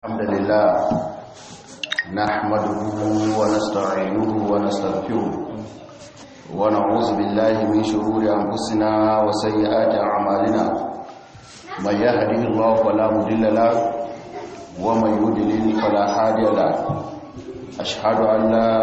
الحمد لله نحمده ونستعينه ونستغفره ونعوذ بالله من شرور أنفسنا وسيئات أعمالنا من يهده الله فلا مضل له ومن يضلل فلا هادي له أشهد أن لا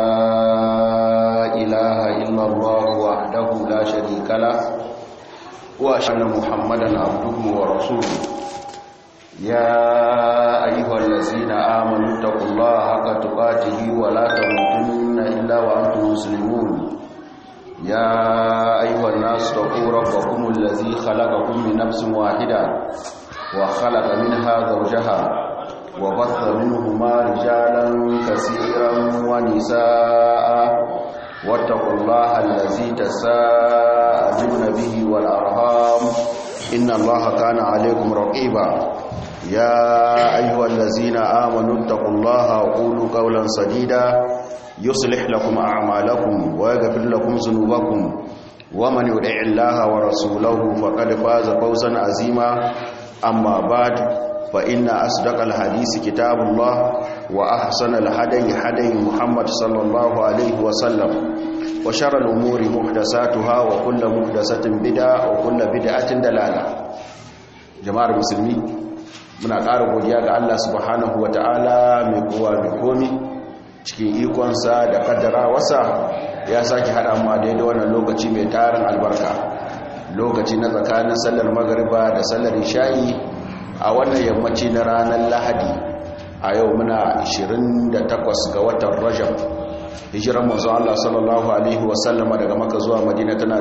إله إلا الله وحده لا شريك له وأشهد أن محمدا عبده ورسوله يا أيها الذين آمنوا اتقوا الله حق تقاته ولا تموتن إلا وأنتم مسلمون يا أيها الناس اتقوا ربكم الذي خلقكم من نفس واحدة وخلق منها زوجها وبث منهما رجالا كثيرا ونساء واتقوا الله الذي تساءلون به والأرhام إن الله كان عليكم رقيبا يا أيها الذين آمنوا اتقوا الله وقولوا قولا سديدا يصلح لكم أعمالكم ويغفر لكم ذنوبكم ومن يدع الله ورسوله فقد فاز فوزا عظيما أما بعد فإن أصدق الحديث كتاب الله وأحسن الهدي هدي محمد صلى الله عليه وسلم وشر الأمور محدثاتها وكل محدثة بدعة وكل بدعة دلالة جماعة المسلمين muna ƙara godiya ga Allah subhanahu wata'ala mai kowa mai komi cikin ikonsa da kaddara wasa ya sake haɗa mu a daidai wannan lokaci mai tarin albarka lokaci na tsakanin sallar magariba da sallar isha'i a wannan yammaci na ranar lahadi a yau muna 28 ga watan rajab hijiran manzo Allah sallallahu alaihi wasallama daga maka zuwa madina tana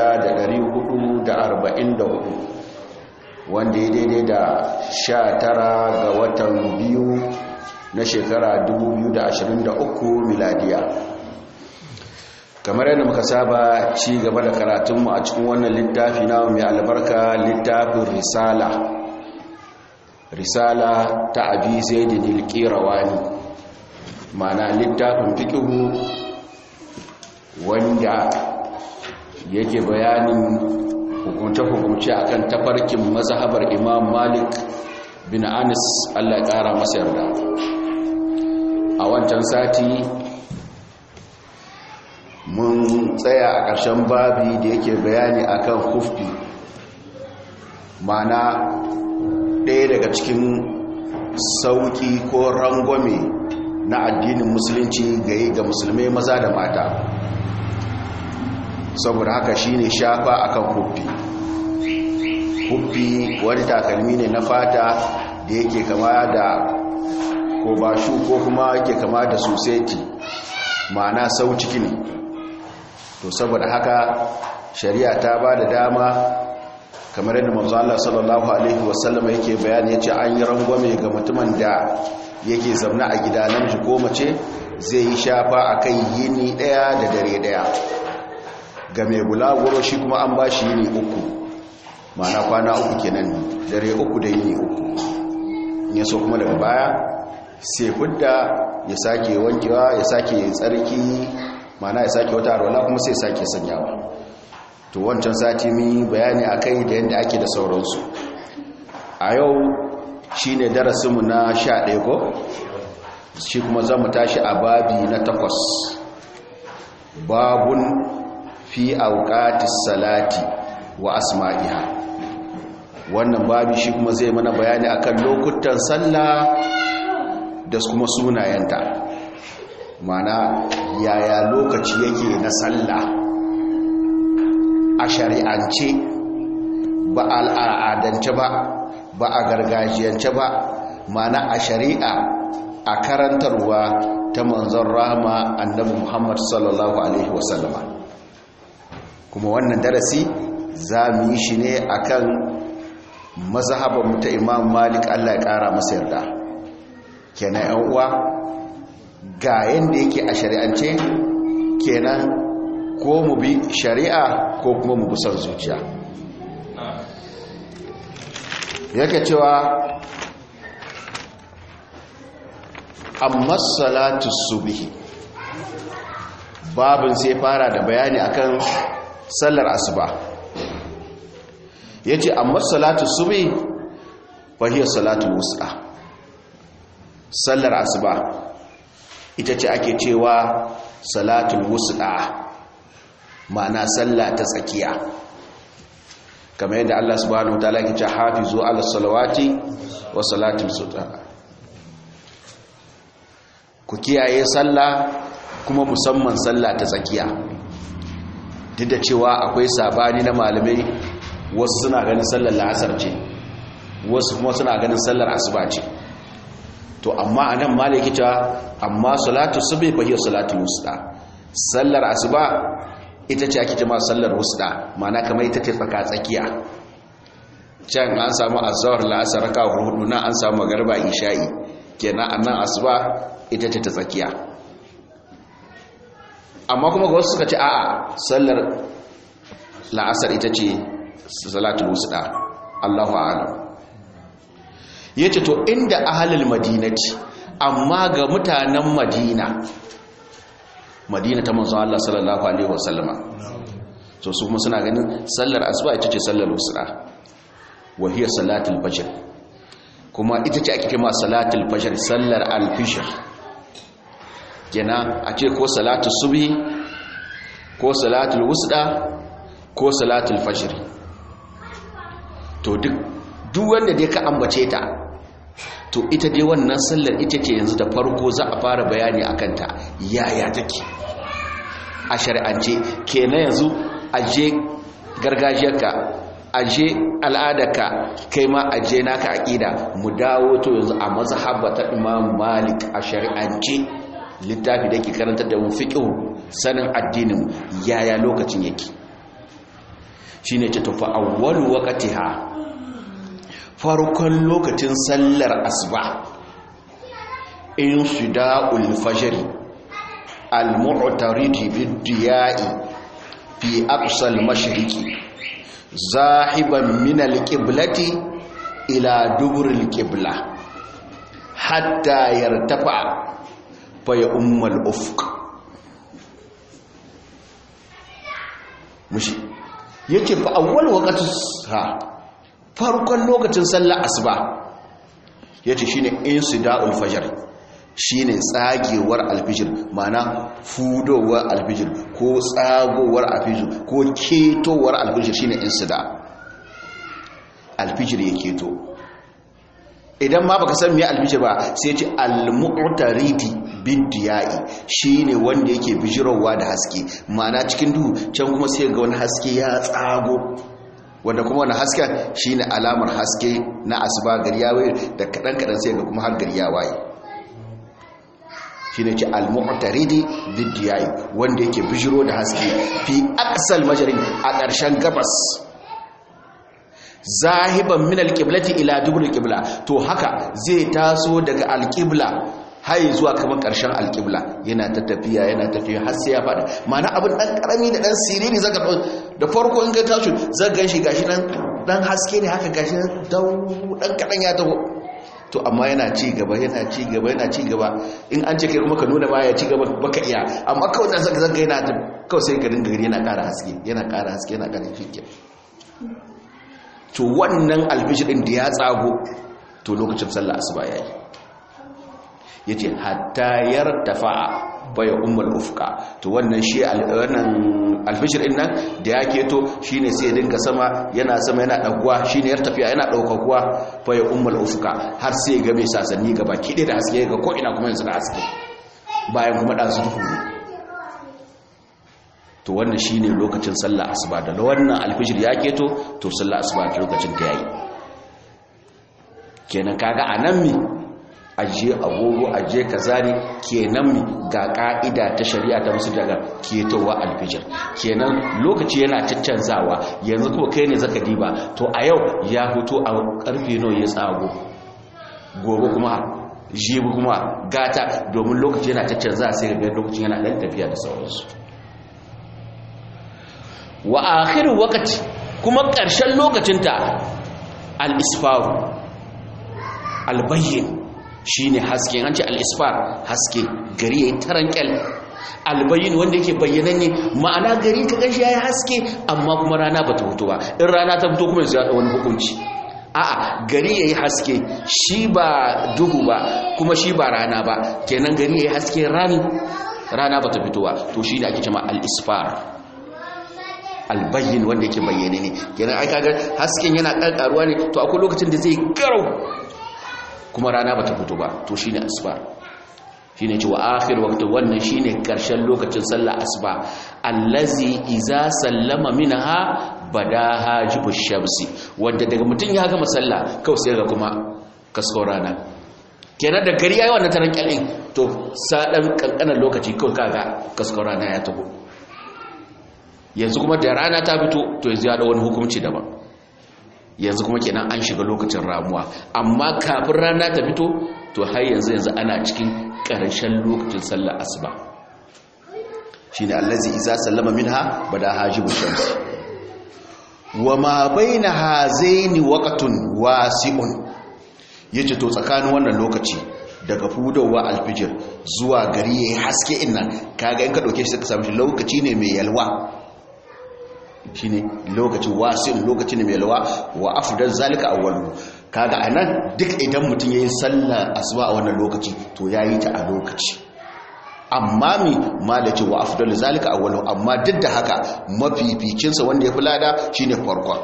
1444 wanda ya daidai da sha tara ga watan biyu na shekara 2023 miladiya kamar yadda muka saba ci gaba da karatunmu a cikin wannan littafi na mai albarka littafin risala risala ta abi zaidin ilkirawani mana littafin fikihu wanda yake bayanin hukunce-hukunce a kan tafarkin mazhabar imam malik bin anis allah ya kara masa yarda a wancan sati mun tsaya a ƙarshen babi da yake bayani akan huffi mana ɗaya daga cikin sauƙi ko rangwame na addinin musulunci ga musulmai maza da mata saboda haka shine shafa akan huffi huffi wani takalmi ne na fata da yake kama da ko bashu ko kuma yake kama da suseti ma'ana sau ciki ne to saboda haka shari'a ta ba da dama kamar yadda manzo Allah sallallahu alaihi wasallam yake bayani yace an yi rangwame ga mutumin da yake zauna a gida namiji ko mace zai yi shafa akan yini daya da dare daya ga mai bulaguro shi kuma an ba shi yini uku mana kwana uku kenan dare uku da yini uku ya so kuma daga baya sai hudda ya sake wankewa ya sake tsarki mana ya sake wata arwala kuma sai sake sanyawa to wancan sati mi bayani a kai da yadda ake da sauransu a yau shi ne darasinmu na sha ɗaya ko shi kuma za mu tashi a babi na takwas babun fi auqatis salati wa asma'iha wannan babi shi kuma zai mana bayani akan lokutan sallah da kuma sunayenta mana yaya lokaci yake na sallah a shari'ance ba al'adance ba ba a gargajiyance ba mana a shari'a a karantarwa ta manzon rahama annabi muhammad sallallahu alaihi wasallama kuma wannan darasi za mu yi shi ne a kan mazhaban ta imam malik allah ya kara masa yarda kenan yan uwa ga yadda yake a shari'ance kenan ko mu bi shari'a ko kuma mu busar zuciya yake cewa amma salatu subhi babin sai fara da bayani akan sallar asuba yace amma salatu subhi fa hiya salatu wusta sallar asuba ita ce ake cewa salatul wusda ma'ana sallah ta tsakiya kamar yadda Allah subhanahu wataala yake cewa hafizu ala salawati wa salatul sutra ku kiyaye sallah kuma musamman sallah ta tsakiya duk da cewa akwai sabani na malamai wasu suna ganin sallar la'asar ce wasu kuma suna ganin sallar asuba ce to amma anan malaki ta amma salatu subhi fa hiya salatul wusta sallar asuba ita ce ake jama'a sallar wusta ma'ana kamar ita ce tsaka tsakiya can an samu azhar la'asar ka hudu na an samu magriba isha'i kenan annan asuba ita ce ta tsakiya amma kuma ga wasu suka ce a'a sallar la'asar ita ce salatul wusta Allahu a'lam yace to inda ahlul madinati amma ga mutanen madina madina ta manzon Allah sallallahu alaihi wasallama so su kuma suna ganin sallar asuba ita ce sallar wusta wa hiya salatul fajr kuma ita ce ake kima salatul fajr sallar al-fajr kenan a ce ko salatu subhi ko salatul wusta ko salatul fajr to duk duk wanda dai ka ambace ta to ita dai wannan sallar ita ce yanzu da farko za a fara bayani akan ta yaya take a shari'ance kenan yanzu aje gargajiyarka aje al'adarka kai ma aje naka aqida mu dawo to yanzu a mazhabata Imam Malik a shari'ance littafi da ke karantar da mu fiqh sanin addinin yaya lokacin yake shine ce tafa awwalu waqtiha farkon lokacin sallar asuba in shida'ul fajr al-mu'tarid bid-diya'i fi aqsa al-mashriqi zahiban min al-qiblati ila dubur al-qibla hatta yartafa fa ya ummal ufq mushi yake fa awwal waqti ha farkon lokacin sallar asuba yace shine insida'ul fajr shine tsagewar alfijir mana fudowar alfijir ko tsagowar alfijir ko ketowar alfijir shine insida alfijir ya keto idan ma baka san me alfijir ba sai ce al-mu'taridi bidiyai shine wanda yake bijirowa da haske mana cikin duhu can kuma sai ga wani haske ya tsago wanda kuma wani hasken shine alamar haske na asuba gari ya waye da kadan kadan sai ga kuma har gari ya waye shine ce al-mu'taridi bidiyai wanda yake bijiro da haske fi aqsal majrin a ƙarshen gabas zahiban min al-qiblati ila dubur al-qibla to haka zai taso daga al-qibla har zuwa kamar ƙarshen al-qibla yana ta tafiya yana tafiya har sai ya fada ma'ana abin dan karami da dan siriri zaka da farko in ka tashi zaka ganshi gashi dan dan haske ne haka gashi dan dan kadan ya taho to amma yana ci gaba yana ci gaba yana ci gaba in an ce kai kuma ka nuna baya ci gaba baka iya amma kawai dan zaka zaka yana kawai sai ka dinga gari yana ƙara haske yana ƙara haske yana ƙara fiske to wannan alfishir din da ya tsago to lokacin sallah asuba yayi yace hatta yartafa baya ummul ufqa to wannan shi wannan alfishir din nan da ya keto shine sai ya dinga sama yana sama yana daguwa shine yar tafiya yana daukakuwa baya ummul ufqa har sai ga mai sasanni gaba kide da haske ga ko ina kuma yanzu da haske bayan kuma dan su duhu to wannan shine lokacin sallah asuba da wannan alfijir ya keto to sallah asuba lokacin ta yayi kenan kaga anan mi aje agogo aje kazari kenan mi ga ka'ida ta shari'a ta musu daga ketowa alfijir kenan lokaci yana caccanzawa yanzu kuma kai ne zaka diba to a yau ya fito a karfe nawa ya tsago gobe kuma jibi kuma gata domin lokaci yana caccanza sai ga lokacin yana dan tafiya da sauransu wa akhiru waqti kuma ƙarshen lokacinta al-isfaru al-bayyin shine haske an ce al-isfar haske gari yayin tarankel al-bayyin wanda yake bayyananne ma'ana gari ka gashi yayi haske amma kuma rana bata fito ba in rana ta fito kuma sai ya wani hukunci a'a gari yayi haske shi ba duhu ba kuma shi ba rana ba kenan gari yayi haske rani rana bata fitowa to shine ake cewa al-isfar albayyin wanda yake bayyane ne kenan ai kaga hasken yana karkaruwa ne to akwai lokacin da zai garau kuma rana bata fito ba to shine asfar shine cewa akhir waqti wannan shine karshen lokacin sallah asuba allazi iza sallama minha badaha jibu shamsi wanda daga mutun ya gama sallah kawai sai ga kuma kasko rana kenan da gari yayi wannan taran kyalin to sadan kankanan lokaci kawai kaga kasko rana ya tago yanzu kuma da rana ta fito to yanzu ya da wani hukunci daban yanzu kuma kenan an shiga lokacin ramuwa amma kafin rana ta fito to har yanzu yanzu ana cikin ƙarshen lokacin sallar asuba shine allazi iza sallama minha bada hajibu shams wa ma baina hazaini waqtun wasi'un yace to tsakanin wannan lokaci daga fudowa alfijir zuwa gari yayi haske innan kaga in ka dauke shi ka samu shi lokaci ne mai yalwa shine lokacin wasin lokaci ne mai yalwa wa afdal zalika awwalu kaga anan duk idan mutum yayin sallar asuba a wannan lokaci to yayi ta a lokaci amma mi malaci wa afdal zalika awwalu amma duk da haka mafificin sa wanda ya fi lada shine farkon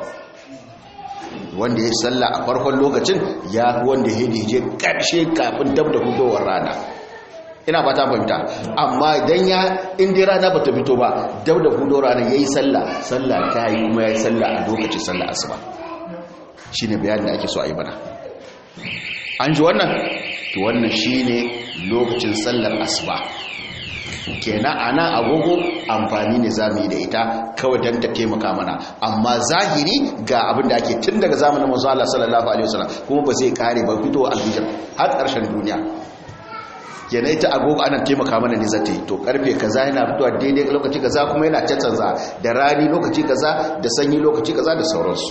wanda ya salla a farkon lokacin ya wanda ya je karshe kafin dab da hudowar rana ina ba ta fahimta amma idan ya inda rana ba ta fito ba dab da hudowar rana yayi sallah sallah ta yi kuma yayi sallah a lokacin sallah asuba shine bayanin da ake so a yi bana an ji wannan to wannan shine lokacin sallar asuba kenan ana agogo amfani ne zamu yi da ita kawai dan ta taimaka mana amma zahiri ga abin da ake tun daga zamanin manzo Allah sallallahu alaihi wasallam kuma ba zai kare ba fito alhijr har ƙarshen duniya kenan ita agogo ana taimaka mana ne zata yi to karfe kaza yana fitowa daidai lokaci kaza kuma yana cancanza da rani lokaci kaza da sanyi lokaci kaza da sauransu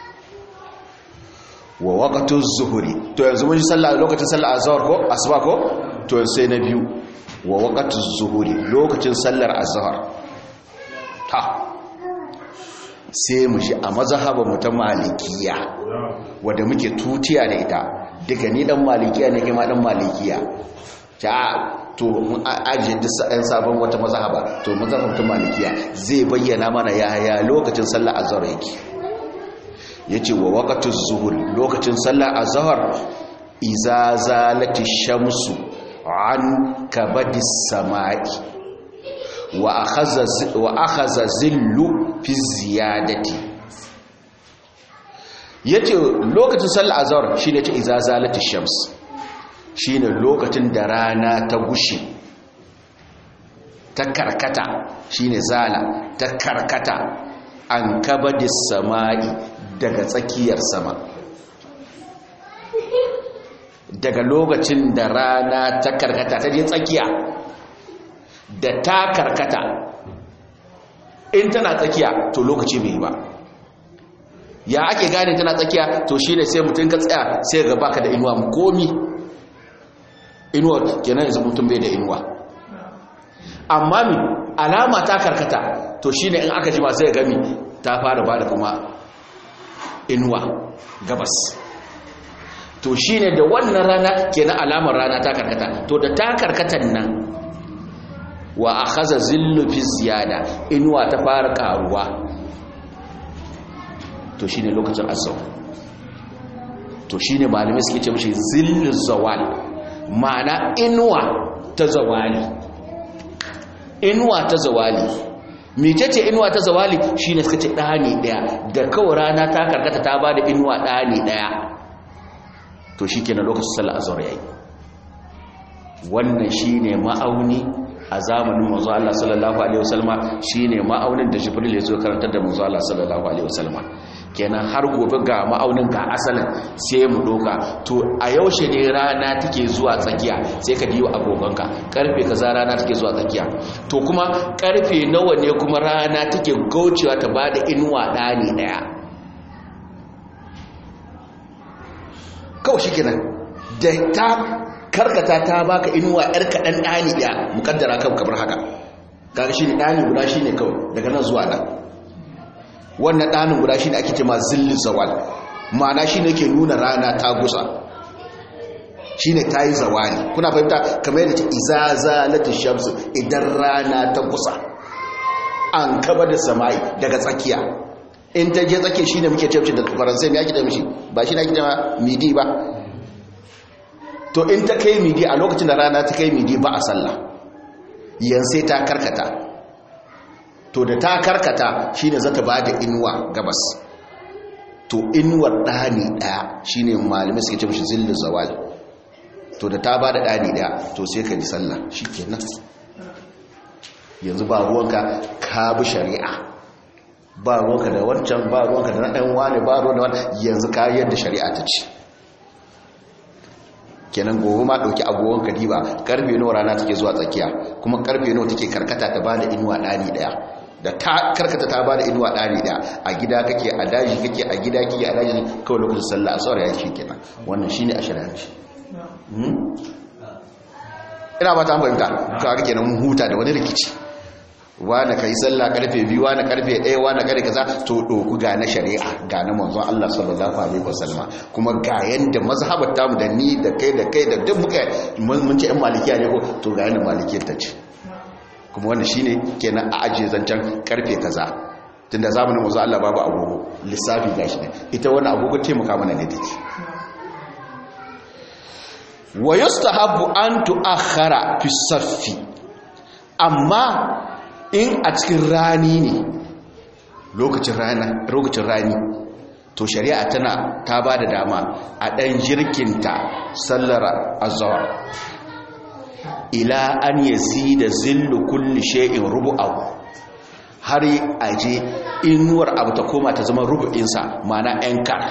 wa waqtu zuhuri to yanzu mun yi sallah lokacin sallah azhar ko asuba ko to sai na biyu wa waqtu zuhuri lokacin sallar azhar ta sai mu shi a mazhaban mu ta malikiya wanda muke tutiya da ita daga ni dan malikiya ne kuma dan malikiya ta to mun ajiye duk ɗan sabon wata mazhaba to mazhaban ta malikiya zai bayyana mana yaya lokacin sallar azhar yake yace wa waqtu zuhur lokacin sallar azhar iza zalati shamsu an kabadi samai wa akhadha wa akhadha zillu fi ziyadati yace lokacin sallar azhar shine yace iza zalati shams shine lokacin da rana ta gushe ta karkata shine zala ta karkata an kabadi samai daga tsakiyar sama daga lokacin da rana ta karkata ta je tsakiya da ta karkata in tana tsakiya to lokaci bai ba ya ake gane tana tsakiya to shi ne sai mutum ka tsaya sai ga baka da inuwa komi inuwa kenan yanzu mutum bai da inuwa amma mi alama ta karkata to shi ne in aka jima sai gami ta fara ba da kuma inuwa gabas to shi ne da wannan rana kenan alamar rana ta karkata to da ta karkatan nan wa a haza zillu fi ziyada inuwa ta fara karuwa to shi ne lokacin azau to shi ne malamai suke ce mashi zillu zawal ma'ana inuwa ta zawali inuwa ta zawali mecece inuwa ta zawali shi ne suka ce ɗani ɗaya da kawai rana ta karkata ta ba da inuwa ɗani ɗaya to shi ke na lokacin sallah azhar yayi wannan shine ma'auni a zamanin manzo Allah sallallahu alaihi wasallama shine ma'aunin da Jibril ya zo karantar da manzo Allah sallallahu alaihi wasallama kenan har gobe ga ma'aunin ga asalin sai mu doka to a yaushe ne rana take zuwa tsakiya sai ka diyo agogonka karfe kaza rana take zuwa tsakiya to kuma karfe nawa ne kuma rana take gaucewa ta bada inuwa dani daya kawai shi kenan da ta karkata ta baka inuwa yar kaɗan ɗani ɗaya mukaddara kan kamar haka kaga shi ne ɗani guda shi ne kawai daga nan zuwa nan wannan ɗanin guda shi ne ake ce ma zillin zawal ma'ana shi ne ke nuna rana ta gusa shi ne ta yi zawani kuna fahimta kamar yadda ce izaza lati shamsu idan rana ta gusa an kaba da sama'i daga tsakiya in ta je tsakiya shi ne muke ce da faransai mai ake da mishi ba shi na ake da midi ba to in ta kai midi a lokacin da rana ta kai midi ba a sallah yan sai ta karkata to da ta karkata shine zata ba da inuwa gabas to inuwar ɗani ɗaya shine malamai suke ce mishi zillin zawali to da ta ba da ɗani ɗaya to sai ka ji sallah shi kenan yanzu ba ruwanka ka bi shari'a ba ruwanka da wancan ba ruwanka da na ɗan wani ba ruwan da wani yanzu ka yadda shari'a ta ce kenan gobe ma ɗauki agogon kadiba karfe nawa rana take zuwa tsakiya kuma karfe nawa take karkata ta bada inuwa ɗani ɗaya da ta karkata ta bada inuwa ɗani ɗaya a gida kake a daji kake a gida kake a daji kawai lokacin sallah a tsawar ya shi kenan wannan shine a shari'anci ina ba ta fahimta to aka kenan mun huta da wani rikici wani ka yi sallah karfe biyu wani karfe ɗaya wani karfe kaza to ɗoku ga na shari'a ga na manzon Allah sallallahu alaihi wasallam kuma ga yanda mazhabar tamu da ni da kai da kai da duk muka mun ce ɗan malikiya ne ko to ga yanda malikiyar ta ce kuma wannan shine kenan a ajiye zancen karfe kaza tunda zamanin manzon Allah babu agogo lissafi gashi ne ita wannan agogo taimaka mana ne take wa yustahabbu an tu'akhkhara fi saffi amma in a cikin rani ne lokacin rana lokacin rani to shari'a tana ta ba da dama a ɗan jirkinta sallar azhar ila an yazi da zillu kulli shay'in rubu'ahu har aje inuwar abu ta koma ta zama rubu'insa mana enkar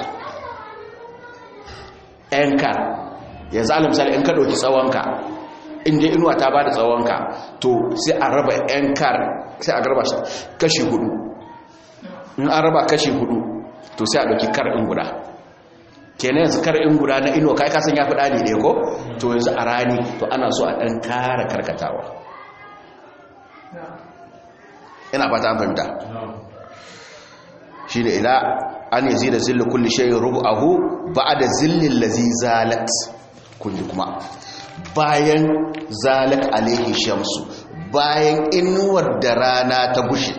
enkar yanzu alamsal in ka ɗauki tsawonka inda inuwa ta ba da tsawonka to sai a raba yan kar sai a raba kashi hudu in an raba kashi hudu to sai a ɗauki kar in guda kenan yanzu kar in guda na inuwa kai kasan ya fi ɗani ɗaya ko to yanzu a rani to ana so a ɗan kara karkatawa ina fata an fahimta shi da ila an yi zira zilli kulli shayin rubu ahu ba da zillin lazi zalat kulli kuma bayan zalak alaihi shamsu bayan inuwar da rana ta gushe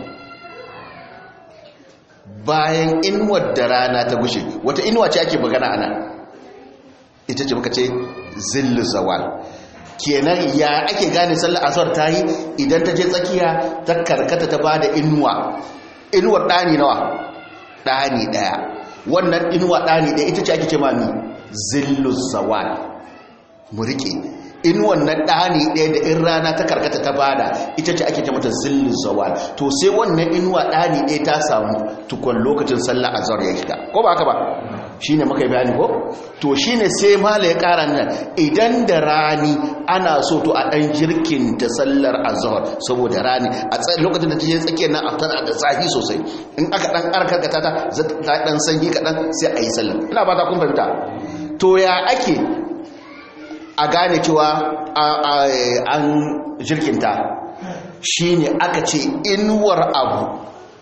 bayan inuwar da rana ta gushe wata inuwa ce ake magana ana ita ce muka ce zillu zawal kenan ya ake gane sallar asar ta yi idan ta je tsakiya ta karkata ta bada inuwa inuwar ɗani nawa ɗani ɗaya wannan inuwa ɗani ɗaya ita ce ake ce mami zillu zawal mu riƙe in wannan ɗani ɗaya da in rana ta karkata ta bada ita ce ake ta mata zillin zawal to sai wannan inuwa ɗani ɗaya ta samu tukwan lokacin sallah azhar ya shiga ko ba haka ba shine muka yi bayani ko to shine sai mala ya ƙara nan idan da rani ana so to a ɗan jirkin ta sallar azhar saboda rani a lokacin da ta je tsakiyar nan a tana da zafi sosai in aka ɗan karkata ta ta ɗan sanyi kaɗan sai a yi sallar ina ba ta kun fahimta to ya ake a gane cewa an jirkinta shi ne aka ce inuwar abu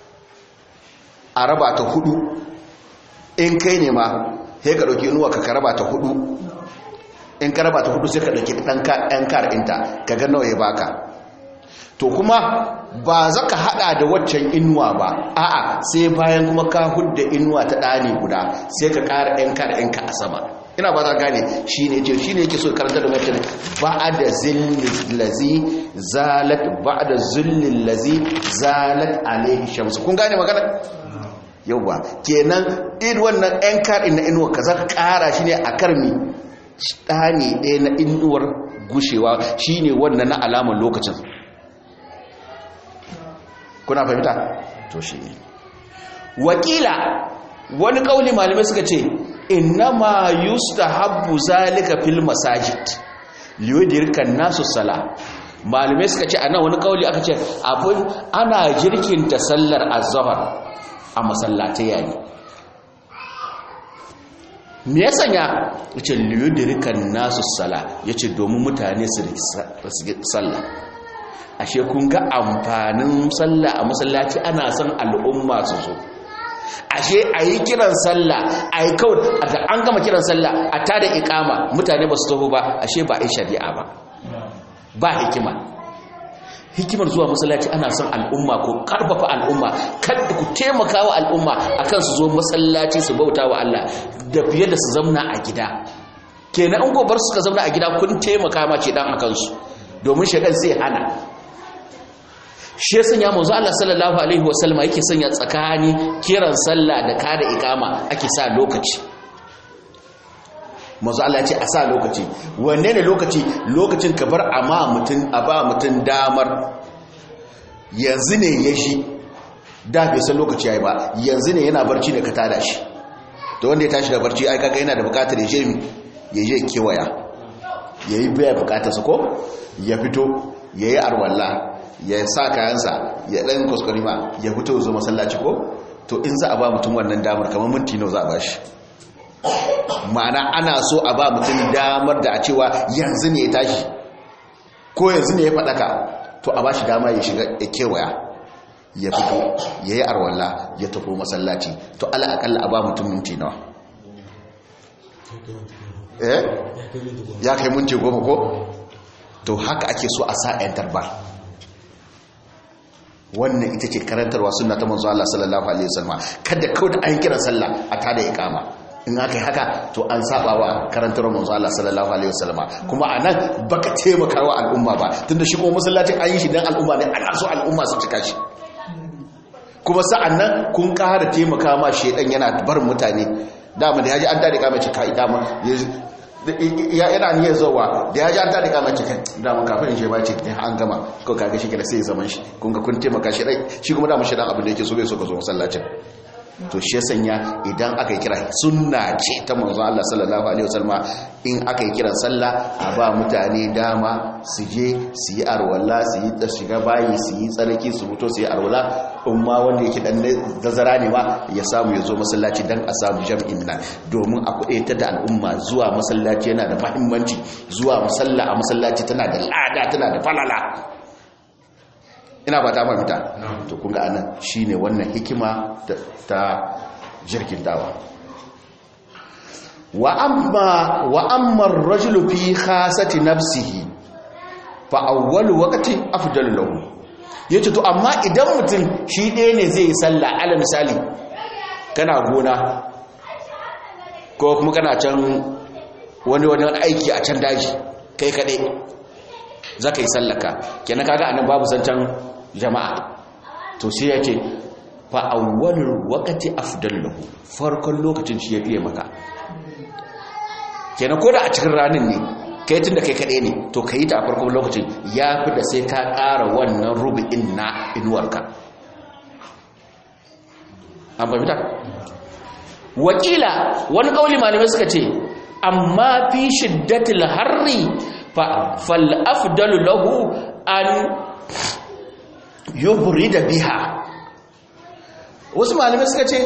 a raba ta hudu in kai ne ma sai ka ɗauki inuwa ka raba ta hudu in ka raba ta hudu sai ka ɗauki ɗan kar'inta ka ga nawa ya baka to kuma ba za ka hada da waccan inuwa ba a'a sai bayan kuma ka hudda inuwa ta ɗani guda sai ka ƙara ɗan kar'inka a sama ina ba za gane shi ne ce shi ne yake so karanta da mutum ba da zillin lazi zalat ba da zillin lazi zalat alaihi shamsu kun gane magana yauwa kenan in wannan yan kaɗin na inuwa ka za ka ƙara shi ne a karmi ɗani ɗaya na inuwar gushewa shi ne wannan na alamar lokacin kuna fahimta to shi ne wakila wani ƙauli malamai suka ce innama yustahabbu zalika fil masajid liyudirkan nasu sala malume suka ce ana wani kauli aka ce abin ana jirkinta sallar azhar a masallatai yayi me ya sanya yace liyudirkan nasu sala yace domin mutane su sallah ashe kun ga amfanin sallah a masallaci ana son al'umma su zo ashe a yi kiran sallah a yi kawai da an gama kiran sallah a tada ikama mutane ba su taho ba ashe ba a yi shari'a ba ba hikima hikimar zuwa masallaci ana son al'umma ko karfafa al'umma kada ku taimaka wa al'umma akan su zo masallaci su bauta wa Allah da fiye da su zamna a gida kenan an gobar suka zamna a gida kun taimaka ma ce dan akan su domin shedan zai hana shi ya sanya manzo Allah sallallahu alaihi wasallam yake sanya tsakani kiran sallah da kada ikama ake sa lokaci manzo Allah ya ce a sa lokaci wanne ne lokaci lokacin ka bar amma mutun a ba mutun damar yanzu ne ya shi da bai san lokaci yayi ba yanzu ne yana barci ne ka tada shi to wanda ya tashi da barci ai kaga yana da bukatar ya je ya je kewaya yayi baya bukatarsa ko ya fito yayi arwalla ya sa kayansa ya ɗan kuskurima ya fito zo masallaci ko to in za a ba mutum wannan damar kamar minti nau za a ba shi ma'ana ana so a ba mutum damar da a cewa yanzu ne ya tashi ko yanzu ne ya faɗaka to a ba shi dama ya shiga ya kewaya ya fito ya yi arwalla ya tafi masallaci to ala akalla a ba mutum minti nawa eh ya kai minti goma ko to haka ake so a sa 'yan tarbar wannan ita ce karantarwa suna ta manzo Allah sallallahu alaihi wasallam kada kawai da an kira sallah a tada iqama in aka yi haka to an saba wa karantarwar manzo Allah sallallahu alaihi wasallam kuma anan baka taimaka wa al'umma ba tunda shi kuma masallacin an yi shi dan al'umma ne ana so al'umma su cika shi kuma sa'annan kun ƙara taimaka ma shedan yana bar mutane dama da yaji an tada iqama ce ka iqama ya yana niyyar zowa da ya ji an tada kama cikin damar kafin in ce ba ce an gama ko kaga shi kira sai ya zaman shi kun ga kun taimaka shi rai shi kuma damar shi dan abin da yake so bai so ka zo masallacin to shi ya sanya idan aka yi kira sunna ce ta manzon Allah sallallahu alaihi wasallam in aka yi kiran sallah a ba mutane dama su je su yi arwala su yi ta shiga bayi su yi tsarki su fito su yi arwala in ma wanda yake dan dazara ne ma ya samu ya zo masallaci dan a samu jam'in nan domin a kuɗe da al'umma zuwa masallaci yana da mahimmanci zuwa masalla a masallaci tana da lada tana da falala ina ba ta mafita to kunga anan shine wannan hikima ta jirgin dawa wa amma wa amma ar-rajulu fi khasati nafsihi fa awwalu waqti afdalu lahu yace to amma idan mutum shi ɗaya ne zai yi sallah ala misali kana gona ko kuma kana can wani wani aiki a can daji kai kaɗai za ka yi sallaka kenan kaga anan babu zancen jama'a to sai ya ce fa'awwalar wakati afdallahu farkon lokacin shi ya fiye maka kenan ko da a cikin ranar ne kai tun da kai kaɗai ne to ka yi ta a farkon lokacin ya fi da sai ka ƙara wannan rubu'in na inuwarka an fahimta wakila wani ƙauli malamai suka ce amma fi shiddatil harri fal afdalu lahu an yubri da biha wasu malamai suka ce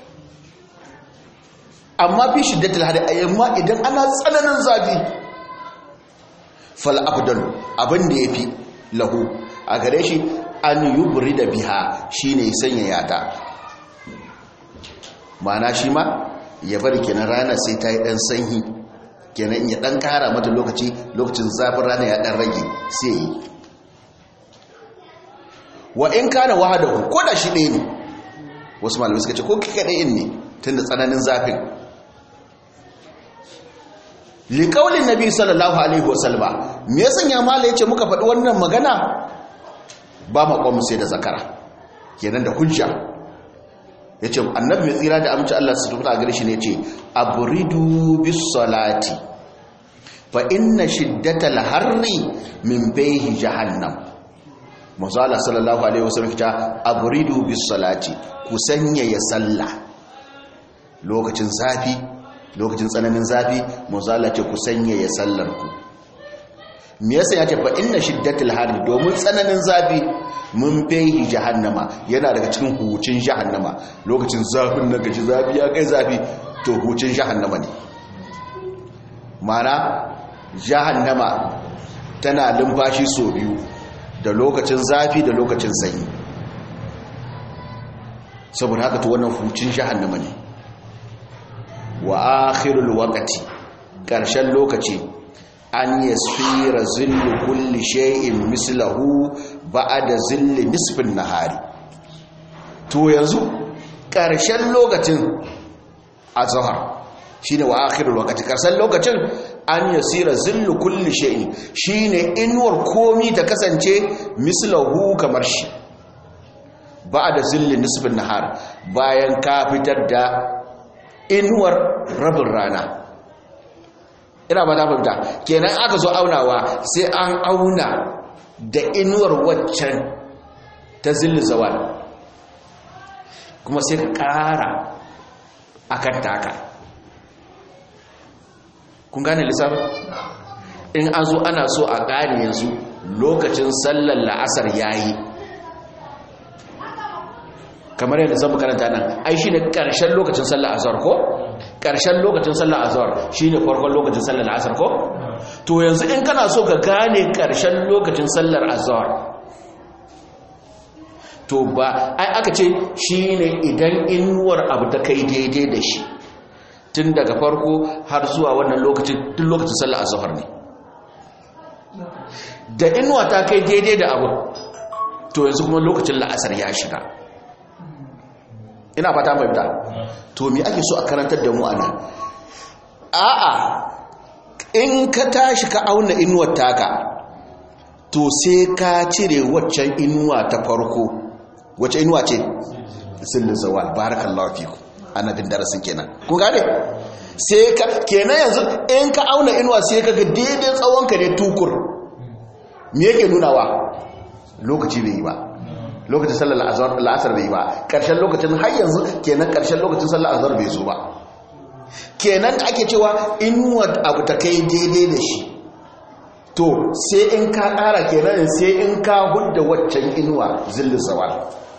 amma fi shiddatil harri amma idan ana tsananin zafi fal afdalu abin da yafi lahu a gare shi an yubri da biha shine sanya yata mana shi ma ya bari kenan rana sai ta yi ɗan sanyi kenan ya ɗan kara mata lokaci lokacin zafin rana ya ɗan rage sai yi wa in kana wahada ko da shi ɗaya ne wasu malamai suka ce ko kika ɗaya ne tun da tsananin zafin liƙaulin nabi sallallahu alaihi wasallama me ya sanya mala ya ce muka faɗi wannan magana ba maƙwamu sai da zakara kenan da hujja ya ce annabi mai tsira da amince Allah su tuta a gare shi ne ce aburidu bis salati fa inna shiddatal harri min bayhi jahannam mazala sallallahu alaihi wasallam ta aburidu bis salati ku sanya ya salla lokacin zafi lokacin tsananin zafi mazala ce ku sanya ya sallar ku me yasa ya ce fa inna shiddatal harri domin tsananin zafi mun fehi jahannama yana daga cikin hucin jahannama lokacin zafin na gaji zafi ya kai zafi to hucin jahannama ne mana jahannama tana lumfashi so biyu da lokacin zafi da lokacin sanyi saboda haka to wannan hucin jahannama ne wa akhirul waqti karshen lokaci an yasfira zillu kulli shay'in mislahu ba'da zilli nisfin nahari to yanzu karshen lokacin azhar shine wa akhirul waqti karshen lokacin an yasira zillu kulli shay'in shine inuwar komi ta kasance mislahu kamar shi ba'da zilli nisfin nahar bayan ka fitar da inuwar rabin rana ina ba ta fahimta kenan aka zo aunawa sai an auna da inuwar waccan ta zilli zawal kuma sai ka ƙara a kan taka kun gane lissafin in an zo ana so a ƙari yanzu lokacin sallar la'asar yayi kamar yadda zan karanta nan ai shi ne ƙarshen lokacin sallar azhar ko ƙarshen lokacin sallar azhar shi ne farkon lokacin sallar asar ko to yanzu in kana so ka gane ƙarshen lokacin sallar azhar to ba ai aka ce shi ne idan inuwar abu ta kai daidai da shi tun daga farko har zuwa wannan lokacin duk lokacin sallar azhar ne da inuwa ta kai daidai da abu to yanzu kuma lokacin la'asar ya shiga ina fata fahimta to me ake so a karantar da mu ana a'a in ka tashi ka auna inuwar taka to sai ka cire waccan inuwa ta farko wacce inuwa ce sillin zawal barakallahu fiku annabin darasin kenan kun gane sai ka kenan yanzu in ka auna inuwa sai ka ga daidai tsawon ka ne tukur me yake nunawa lokaci bai yi ba lokacin sallar la'asar bai ba ƙarshen lokacin har yanzu kenan ƙarshen lokacin sallar azhar bai zo ba kenan ake cewa inuwa abu ta kai daidai da shi to sai in ka ƙara kenan sai in ka hudda waccan inuwa zillin zawal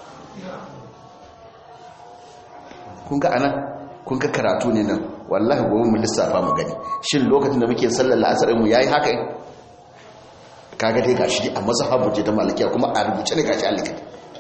kun ga anan kun ga karatu ne nan wallahi gobe mu lissafa mu gani shin lokacin da muke sallar la'asar mu yayi haka kaga dai gashi a mazhabu ce ta malikiya kuma a rubuce ne gashi alikati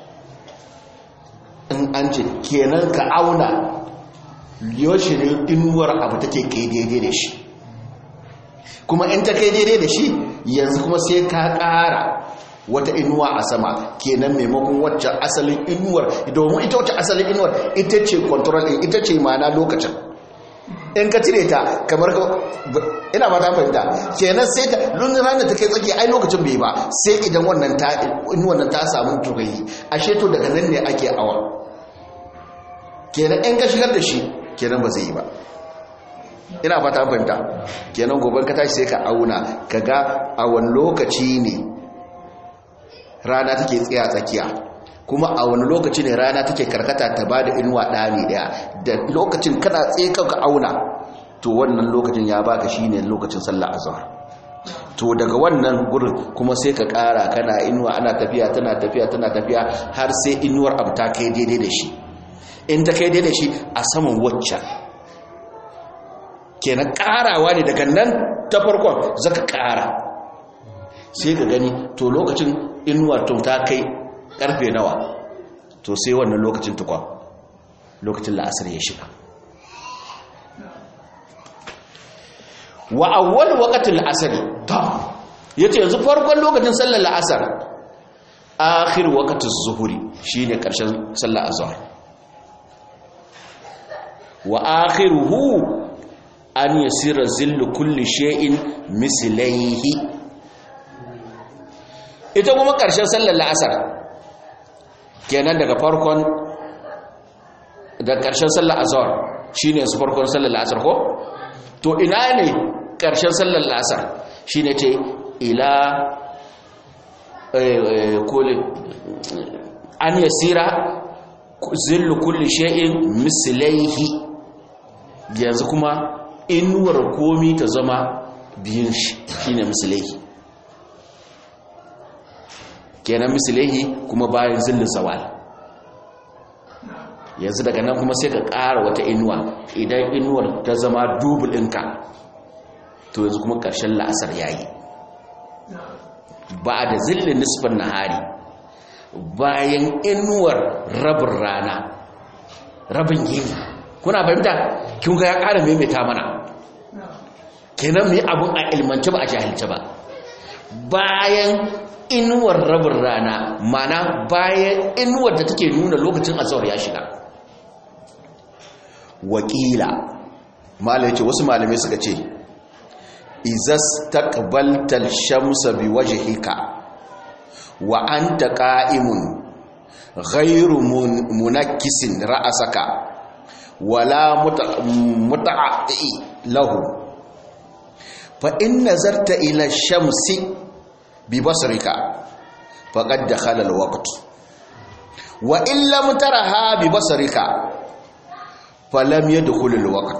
in an ce kenan ka auna yoshi ne inuwar abu take kai daidai da shi kuma in ta kai daidai da shi yanzu kuma sai ka ƙara wata inuwa a sama kenan maimakon wacce asalin inuwar domin ita wacce asalin inuwar ita ce control din ita ce mana lokacin in ka cire ta kamar ka ina ba ta fahimta kenan sai ta lunin ranar ta kai tsaki ai lokacin bai ba sai idan wannan ta inuwar nan ta samu tugayi ashe to daga nan ne ake awa kenan in ka shigar da shi kenan ba zai yi ba ina ba ta fahimta kenan gobe ka tashi sai ka auna ka ga a wani lokaci ne rana take tsaya tsakiya kuma a wani lokaci ne rana take karkata ta ba da inuwa ɗani ɗaya da lokacin kana tsaye ka auna to wannan lokacin ya baka shine lokacin sallah azhar to daga wannan gurin kuma sai ka ƙara kana inuwa ana tafiya tana tafiya tana tafiya har sai inuwar abu ta kai daidai da shi in ta kai daidai da shi a saman waccan kenan ƙarawa ne daga nan ta farkon zaka ƙara sai ka gani to lokacin inuwar tun ta kai karfe nawa to sai wannan lokacin tukwa lokacin la'asar ya shiga wa awwal waqtil asr ta yace yanzu farkon lokacin sallar la'asar akhir waqtiz zuhuri shine karshen sallar azhar wa akhiruhu an yasira zillu kulli shay'in mislaihi ita kuma karshen sallar la'asar kenan daga farkon da ƙarshen sallar azhar shine su farkon sallar asar ko to ina ne ƙarshen sallar asar shine ce ila kulli an yasira zillu kulli shay'in mislaihi yanzu kuma inuwar komi ta zama biyun shi shine mislaihi kenan mislaihi kuma bayan zillin zawal yanzu daga nan kuma sai ka ƙara wata inuwa idan inuwar ta zama dubul ɗinka to yanzu kuma ƙarshen la'asar ya yi ba da zillin nisfin nahari bayan inuwar rabin rana rabin yini kuna fahimta kin ga ya ƙara maimaita mana kenan mu yi abun a ilmance ba a jahilce ba bayan inuwar rabin rana mana bayan inuwar da take nuna lokacin azhar ya shiga wakila malai ce wasu malamai suka ce izas taqbaltal shamsa biwajhika wa anta qa'imun ghayru munakkisin ra'asaka wala muta'ati lahu fa in nazarta ila shamsi bibasrika faqad dakhala alwaqt wa in lam taraha bibasrika falam yadkhul alwaqt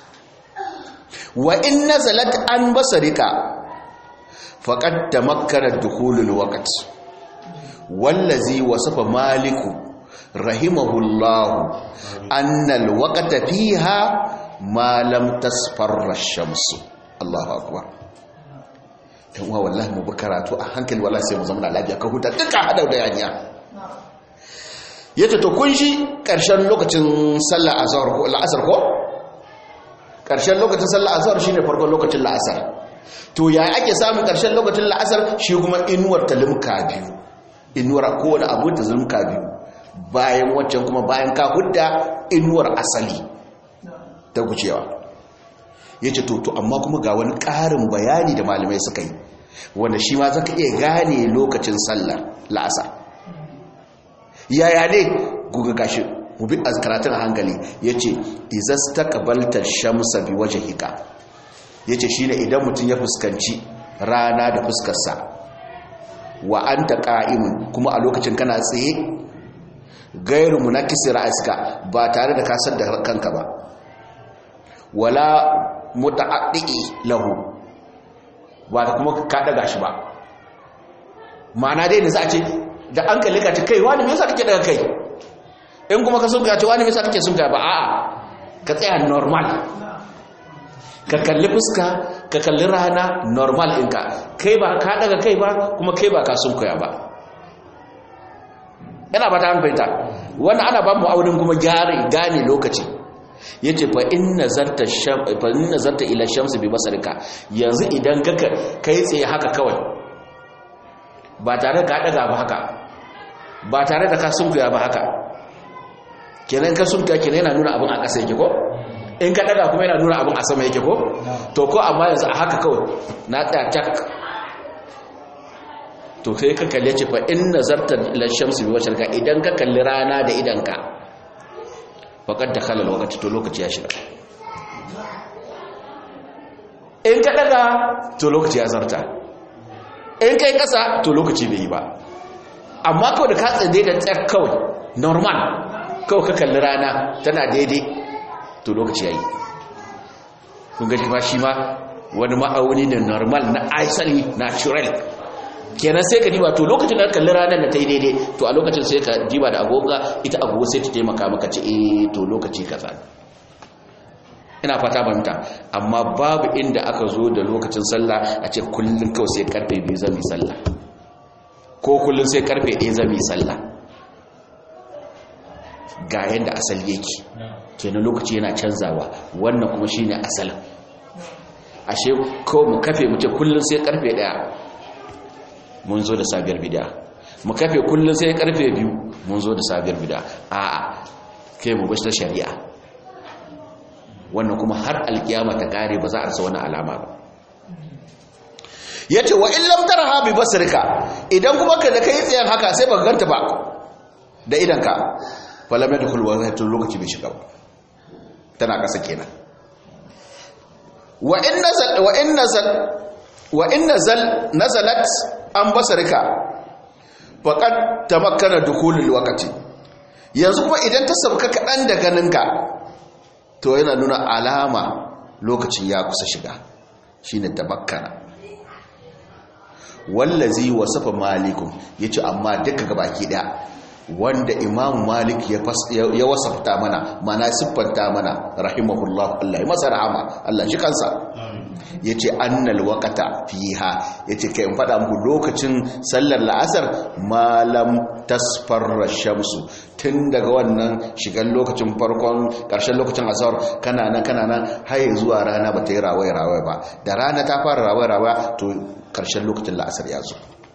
wa in nazalat an basarika faqad tamakkara dukhul alwaqt wallazi wasafa maliku rahimahullahu anna alwaqta fiha ma lam tasfarra ash-shamsu Allahu akbar dan wa wallahi mu karatu a hankali wallahi sai mu zama da lafiya ka huta duka hada da yanya yace to kun shi karshen lokacin sallar azhar ko al'asr ko karshen lokacin sallar azhar shine farkon lokacin la'asar to ya ake samun karshen lokacin la'asar shi kuma inuwar talimka biyu inuwar kowane abu da zulmka biyu bayan waccan kuma bayan ka hudda inuwar asali ta gucewa ya ce to amma kuma ga wani ƙarin bayani da malamai suka yi wanda shi ma zaka iya gane lokacin sallar la'asar yaya ne guga gashi mubi a karatun hankali ya ce izas ta kabaltar shamsa bi waje hika ya ce shi ne idan mutum ya fuskanci rana da fuskarsa wa an ta ƙa'imun kuma a lokacin kana tsaye gairu munakisi ra'aska ba tare da kasar da kanka ba wala muta'addi lahu ba da kuma ka daga shi ba ma'ana dai da za a ce da an kalli ka ce kai wani me yasa kake daga kai in kuma ka sun ka ce wani me yasa kake sun ka ba a'a ka tsaya normal ka kalli fuska ka kalli rana normal ɗinka kai ba ka daga kai ba kuma kai ba ka sun koya ba yana ba ta hanfaita wannan ana ba mu aunin kuma gane lokaci ya ce fa in nazarta ila shamsu bi basarika yanzu idan ka kai tsaye haka kawai ba tare ka daga ba haka ba tare da ka sunkuya ba haka kenan ka sunkuya kenan yana nuna abin a ƙasa yake ko in ka daga kuma yana nuna abin a sama yake ko to ko amma yanzu a haka kawai na tsaya tak to sai ka kalle ce fa in nazarta ila shamsu bi basarika idan ka kalli rana da idanka faƙad da kalar lokaci to lokaci ya shiga in ka daga to lokaci ya zarta in kai ƙasa to lokaci bai yi ba amma kawai da ka tsaye da tsar kawai normal kawai ka kalli rana tana daidai to lokaci ya yi kun gaji ba shi ma wani ma'auni ne normal na asali natural kenan sai ka diba to lokacin da kalli ranar da ta yi daidai to a lokacin sai ka diba da agoga ita agogo sai ta taimaka maka ce eh to lokaci kaza ina fata banta amma babu inda aka zo da lokacin sallah a ce kullun kawai sai karfe biyu zami sallah ko kullun sai karfe ɗaya zami sallah ga yadda asali yake kenan lokaci yana canzawa wannan kuma shine asalin ashe ko mu kafe mu ce kullun sai karfe ɗaya mun zo da sabiyar bida mu kafe kullum sai karfe biyu mun zo da sabiyar bida a'a kai mu bashi ta shari'a wannan kuma har alkiyama ta kare ba za a rasa wani alama ba yace wa in lam taraha bi basrika idan kuma ka da kai tsayan haka sai ba ganta ba da idan ka falam yadkhul wa zai lokaci bai shiga ba tana kasa kenan wa in nazal wa in nazal wa in nazal nazalat an basarika faqad tamakkana dukhulul waqti yanzu kuma idan ta sabka kadan da ganinka to yana nuna alama lokacin ya kusa shiga shine tamakkana wallazi wasafa malikum yace amma duka gabaki daya wanda imam malik ya wasafta mana mana siffanta mana rahimahullah Allah ya masa rahama Allah shi kansa ya ce annal wakata fiha ya ce ka in faɗa muku lokacin sallar la'asar malam tasfarra shamsu tun daga wannan shigan lokacin farkon ƙarshen lokacin asar kana nan kana nan har zuwa rana ba ta yi rawai rawai ba da rana ta fara rawai rawai to ƙarshen lokacin la'asar ya zo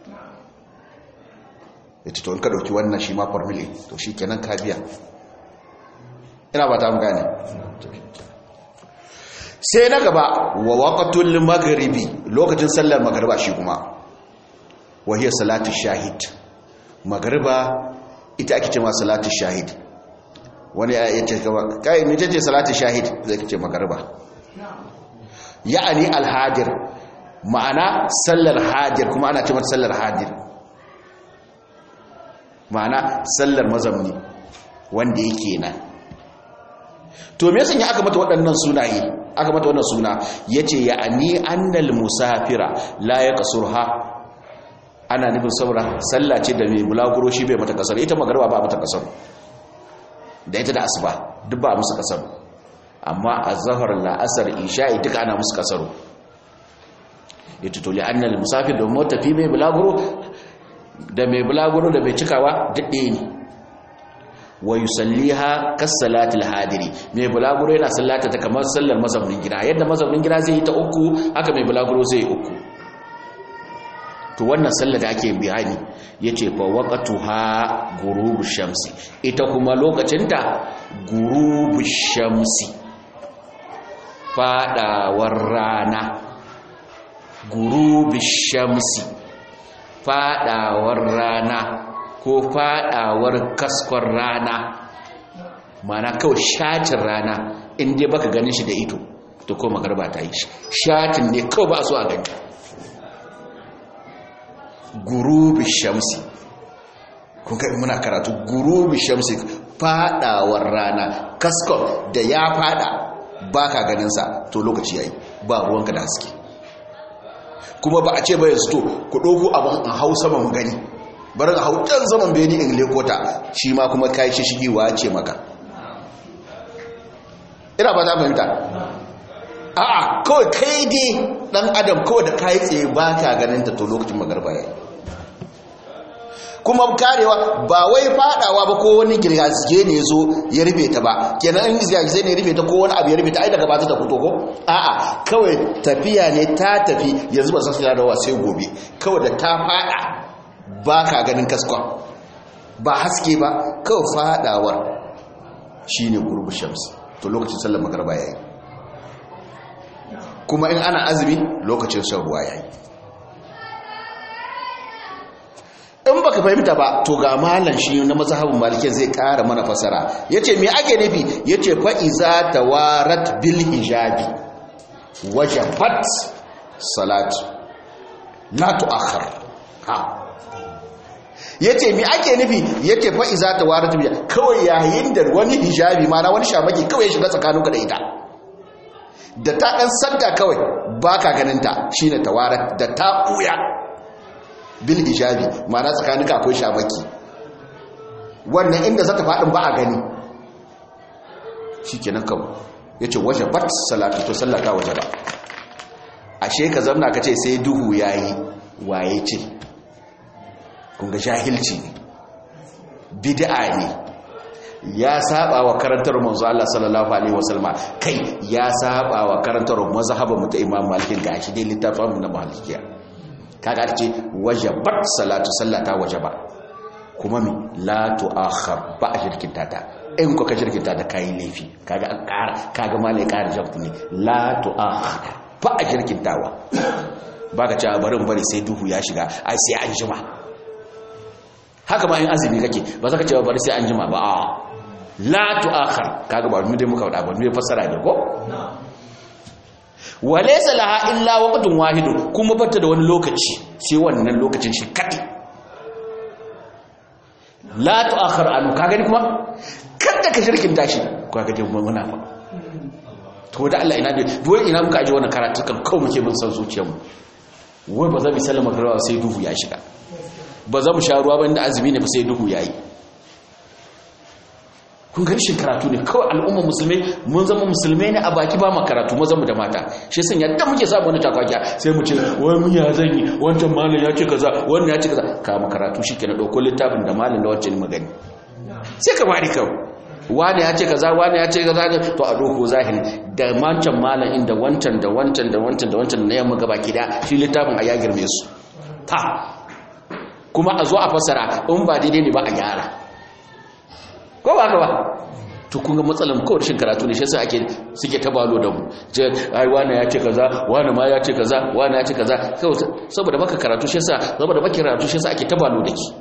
ya ce to in ka ɗauki wannan shi ma formula to shi kenan ka biya ina ba ta gane sai na gaba wa waqatul maghribi lokacin sallar magriba shi kuma wa hiya salatu shahid magriba ita ake cewa salatu shahid wani ya ce kaba kai me ce salatu shahid zai ce magriba ya'ani alhadir ma'ana sallar hadir kuma ana cewa sallar hadir ma'ana sallar mazamni wanda yake nan to me yasa aka mata waɗannan sunaye aka mata wannan suna yace ya ani annal musafira la yaqsurha ana nufin saboda sallah ce da mai bulaguro shi bai mata kasar ita magarba ba mata kasar da ita da asuba duk ba musu kasar amma azhar la'asar isha'i duka ana musu kasar yace to li annal musafir da mota fi mai bulaguro da mai bulaguro da mai cikawa duk ɗaya ne wa yusalliha kasalatil hadiri mai bulaguro yana sallata ta kamar sallar mazaunin gida yadda mazaunin gida zai yi ta uku haka mai bulaguro zai yi uku to wannan sallar da ake bayani yace fa waqtuha ghurubu shamsi ita kuma lokacinta ghurubu shamsi fadawar rana ghurubu shamsi fadawar rana ko fadawar kaskon rana mana kawai shatin rana inda baka ganin shi da ito to ko magarba ta yi shatin ne kawai ba so a gani gurubi shamsi kun kai muna karatu gurubi shamsi fadawar rana kaskon da ya fada baka ganin sa to lokaci yayi ba ruwanka da haske kuma ba a ce ba yanzu to ku ɗauko abin a hau saman gani barin hau can saman beni in lekota shi ma kuma kayi shi shigewa ce maka ina ba za fahimta a'a kawai kai dai dan adam kawai da kayi tsaye ba ka ganin ta to lokacin magarba ya kuma karewa ba wai fadawa ba ko wani girgazge ne zo ya rufe ta ba kenan in girgazge ne ya rufe ta ko wani abu ya rufe ta ai daga ba ta fito ko a'a kawai tafiya ne ta tafi yanzu ba san da sai gobe kawai da ta fada ba ka ganin kaskon ba haske ba kawai fadawar shine gurbu shamsi to lokacin sallar magarba yayi kuma in ana azumi lokacin shan ruwa yayi in baka fahimta ba to ga malan shi na mazhabin maliki zai kara mana fasara yace me ake nufi yace fa iza tawarat bil hijabi wajabat salat la tuakhir ha yace me ake nufi yace fa iza tawarat bil kawai yayin da wani hijabi mana wani shamaki kawai ya shiga tsakaninka da ita da ta dan sadda kawai baka ganin ta shine tawarat da ta buya bil hijabi ma'ana tsakaninka akwai shamaki wannan inda zata faɗin ba a gani shikenan kawai yace wajabat salatu to sallata wajaba ashe ka zamna kace sai duhu yayi waye ce kun ga jahilci ne bid'a ne ya saba wa karantar manzo Allah sallallahu alaihi wasallama kai ya saba wa karantar mazhabin mu ta Imam Malik ga shi dai littafin mu na Malikiya kaga ce wajabat salatu sallata wajaba kuma mi la tu'akhir ba a shirkinta ta in ko ka shirkinta ta kai laifi kaga an ƙara kaga malai ƙara jabtu ne la tu'akhir ba a shirkintawa baka cewa barin bari sai duhu ya shiga ai sai an jima haka ma in azumi kake ba za ka cewa bari sai an jima ba a la tu'akhir kaga ba mu dai muka wada ba mu fassara ne ko walaysa laha illa waqtun wahid kuma bata da wani lokaci sai wannan lokacin shi kadai la tu'akhir anu kaga ni kuma kada ka shirkin tashi kaga dai muna fa to da Allah ina dai duwai ina muka aje wannan karatu kan kawai muke bin san zuciyarmu wai ba za mu sallama garwa sai duhu ya shiga ba za mu sha ruwa ba inda azumi ne ba sai duhu yayi kun ga shin karatu ne kawai al'umma musulmai mun zama musulmai ne a baki ba ma karatu maza mu da mata shi sun yadda muke samu wani takwakiya sai mu ce wai mun ya zan yi wancan malam ya ce kaza wannan ya ce kaza kama karatu shi ke na ɗauko littafin da malam da wancan magani sai ka bari kawai wani ya ce kaza wani ya ce kaza to a ɗauko zahiri da wancan malam inda wancan da wancan da wancan da wancan na yamma gaba gida shi littafin a ya girme su ta kuma a zo a fassara in ba daidai ne ba a gyara ko ba ka ba to kun ga matsalan kawai rashin karatu ne shi yasa ake suke tabalo da mu je ai wani ya ce kaza wani ma ya ce kaza wani ya ce kaza kawai saboda baka karatu shi yasa saboda baka karatu shi yasa ake tabalo da ki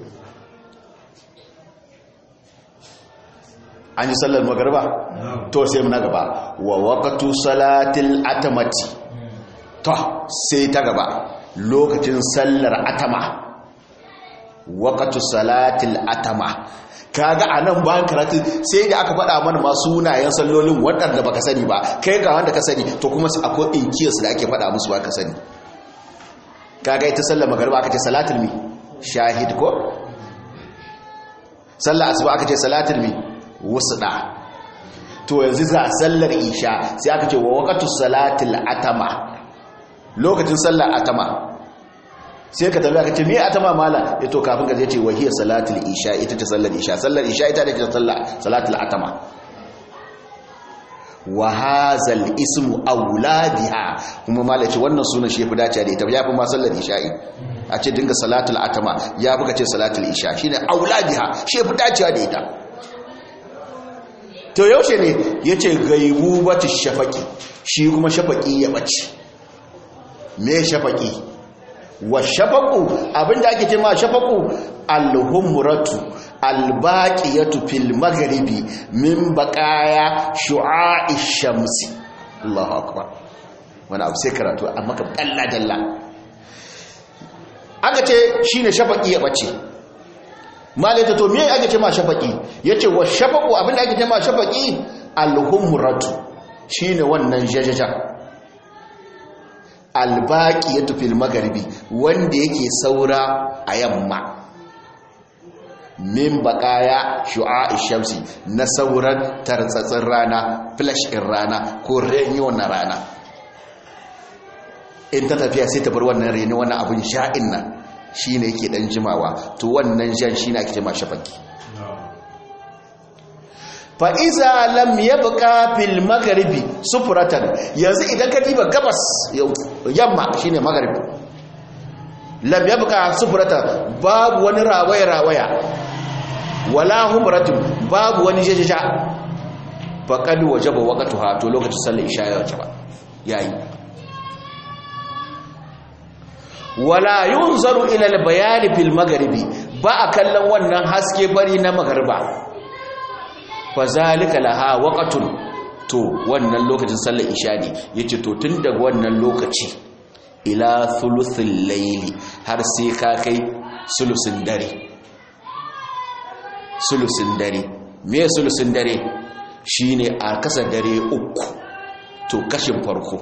an yi sallar magariba to sai muna gaba wa waqtu salatil atamati to sai ta gaba lokacin sallar atama waqtu salatil atama kaga a nan bayan karatu sai da aka faɗa mana masu sunayen sallolin waɗanda baka sani ba kai ga wanda ka sani to kuma akwai inkiyarsu da ake faɗa musu ba ka sani kaga ita sallar magariba aka ce salatul mi shahid ko sallar asuba aka ce salatul mi wusda to yanzu za sallar isha sai aka ce wa waqtu salatul atama lokacin sallar atama sai ka tabi aka ce me atama mala ya to kafin ka ce wahiyar salatul isha ita ce sallar isha sallar isha ita ne ce salatul atama wa hazal ismu auladiha kuma mala ce wannan sunan shi fi dace da ita ya fi ma sallar isha'i a ce dinga salatul atama ya fi ka ce salatul isha shine auladiha shi fi dacewa da ita to yaushe ne yace gaibu batu shafaki shi kuma shafaki ya bace me shafaki wa shafaku abinda ake ce ma shafaku alhumratu albaqiyatu fil maghribi min baqaya shu'a'i shamsi Allahu akbar wani abu sai karatu amma ka dalla dalla aka ce shine shafaki ya bace malaita to me ake ce ma shafaki yace wa shafaku abinda ake ce ma shafaki alhumratu shine wannan jajaja albaki ya tufi magaribi wanda yake saura a yamma min bakaya shu'a'i shamsi na sauran tartsatsin rana flash in rana ko renyo na rana in ta tafiya sai ta bar wannan reni wannan abin sha'in nan shi ne yake dan jimawa to wannan jan shi ne ake jima shafaki fa'iza lam ya buƙa fil magaribi sufuratan yanzu idan ka diba gabas yamma shi ne magaribi lam ya buƙa sufuratan babu wani rawaya-rawaya wala humratun babu wani jajaja faƙadu waje ba waƙatu hato lokacin sallar isha ya wace ba yayi wala yun zaru ilal bayani fil magaribi ba a kallon wannan haske bari na magariba fazalika laha waqatun to wannan lokacin sallar isha ne yace to tun daga wannan lokaci ila thuluthil layli har sai ka kai sulusin dare sulusin dare me sulusin dare shine a kasa dare uku to kashin farko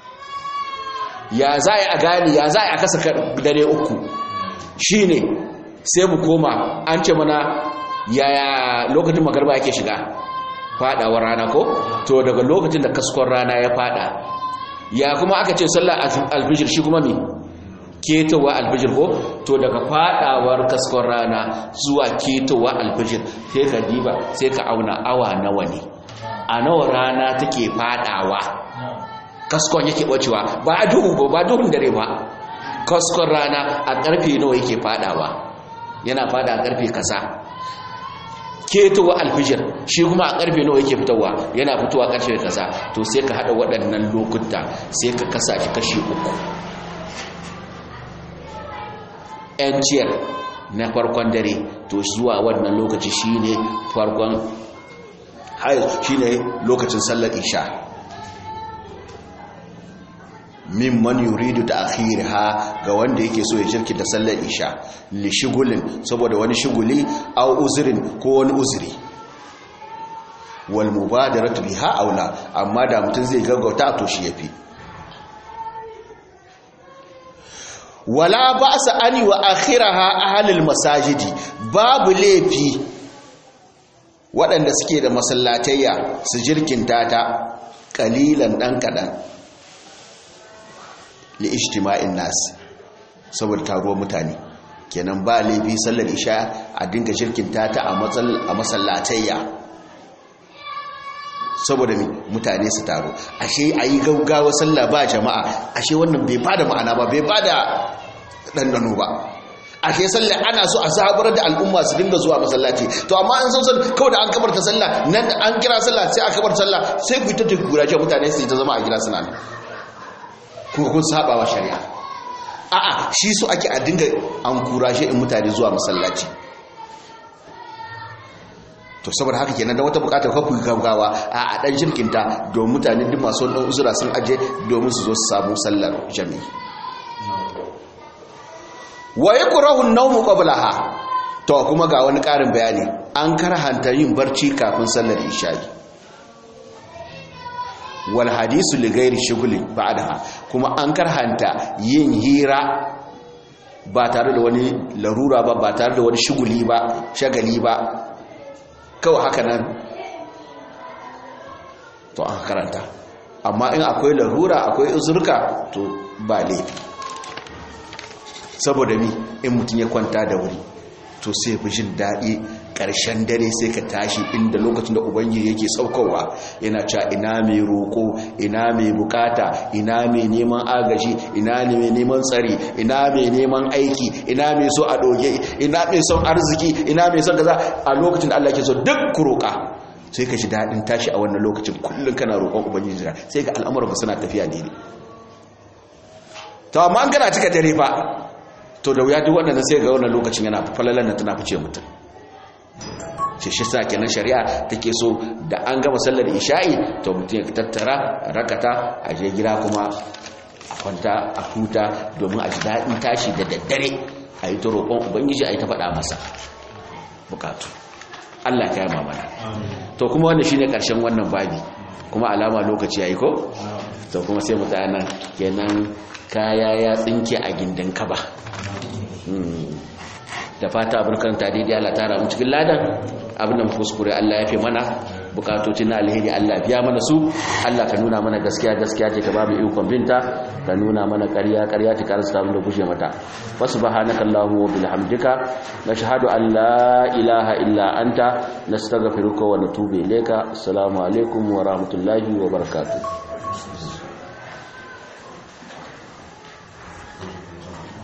ya za a gani ya za a kasa dare uku shine sai mu koma an ce mana yaya lokacin magarba yake shiga fadawar rana ko to daga lokacin da kaskon rana ya fada ya kuma aka ce sallar alfijir shi kuma me ketowa alfijir ko to daga fadawar kaskon rana zuwa ketowa alfijir sai ka diba sai ka auna awa nawa ne a nawa rana take fadawa kaskon yake bacewa ba a duhu ba duhun dare ba kaskon rana a karfe nawa yake fadawa yana fada a karfe kasa ketowa alfijir shi kuma a karfe nawa yake fitowa yana fitowa karfe kasa to sai ka hada waɗannan lokuta sai ka kasa shi kashi uku yanciyar na farkon dare to zuwa wannan lokaci shine farkon shine lokacin sallar isha mimman yuridu ta ha ga wanda yake so ya shirki da sallar isha li shigulin saboda wani shiguli au uzurin ko wani uzuri wal mubadaratu biha aula amma da mutum zai gaggauta to shi yafi wala ba'sa ani wa akhiraha ahlul masajidi babu laifi waɗanda suke da masallatayya su jirkinta ta ƙalilan ɗan kaɗan li ijtima'in nas saboda taruwar mutane kenan ba laifi sallar isha a dinga jirkinta ta a masallatayya saboda mutane su taro ashe a yi gaugawa sallah ba jama'a ashe wannan bai bada ma'ana ba bai bada ɗanɗano ba ashe sallah ana so a zabar da al'umma su dinga zuwa masallaci to amma an san kawai da an kabarta sallah nan an kira sallah sai a kabarta sallah sai ku ta gurace mutane su ta zama a gida suna kuma kun saba wa shari'a a'a shi so ake a dinga an kurashe in mutane zuwa masallaci to saboda haka kenan da wata bukatar kafu gaggawa a a dan shirkinta domin mutane duk masu wannan uzura sun aje domin su zo su samu sallar jami'i wa yakrahu an-nawmu qablaha to kuma ga wani karin bayani an karhanta yin barci kafin sallar isha'i wal hadisu li ghairi shughli ba'daha kuma an karhanta yin hira ba tare da wani larura ba ba tare da wani shuguli ba shagali ba kawai haka nan to an karanta amma in akwai larura akwai uzurka to ba laifi saboda mi in mutum ya kwanta da wuri to sai fi jin daɗi ƙarshen dare sai ka tashi inda lokacin da ubangiji yake saukowa yana cewa ina mai roƙo ina mai bukata ina mai neman agaji ina mai neman tsari ina mai neman aiki ina mai so a doge ina mai son arziki ina mai son kaza a lokacin da Allah ke so duk ku roƙa sai ka ji daɗin tashi a wannan lokacin kullum kana roƙon ubangiji sai ga al'amuran ka suna tafiya ne to amma an gana cika dare fa to da wuya duk wannan sai ga wannan lokacin yana falalan nan tana fice mutum ce shi sa kenan shari'a take so da an gama sallar isha'i to mutum ya tattara rakata a je gida kuma a kwanta a huta domin a ji daɗin tashi da daddare a yi ta roƙon ubangiji a yi ta faɗa masa bukatu Allah ya yama mana to kuma wannan shine ƙarshen wannan babi kuma alama lokaci yayi ko to kuma sai mu tsaya nan kenan kaya ya tsinke a gindin kaba da fata abin karanta daidai Allah tara mu cikin ladan abin da kuskure Allah ya fi mana bukatocin na alheri Allah biya mana su Allah ka nuna mana gaskiya gaskiya ce ka ba mu ikon binta ka nuna mana ƙarya ƙarya ta karanta abin da gushe mata wa subhanaka allahumma wa bihamdika nashhadu an la ilaha illa anta nastaghfiruka wa natubu ilayka assalamu alaikum wa rahmatullahi wa barakatuh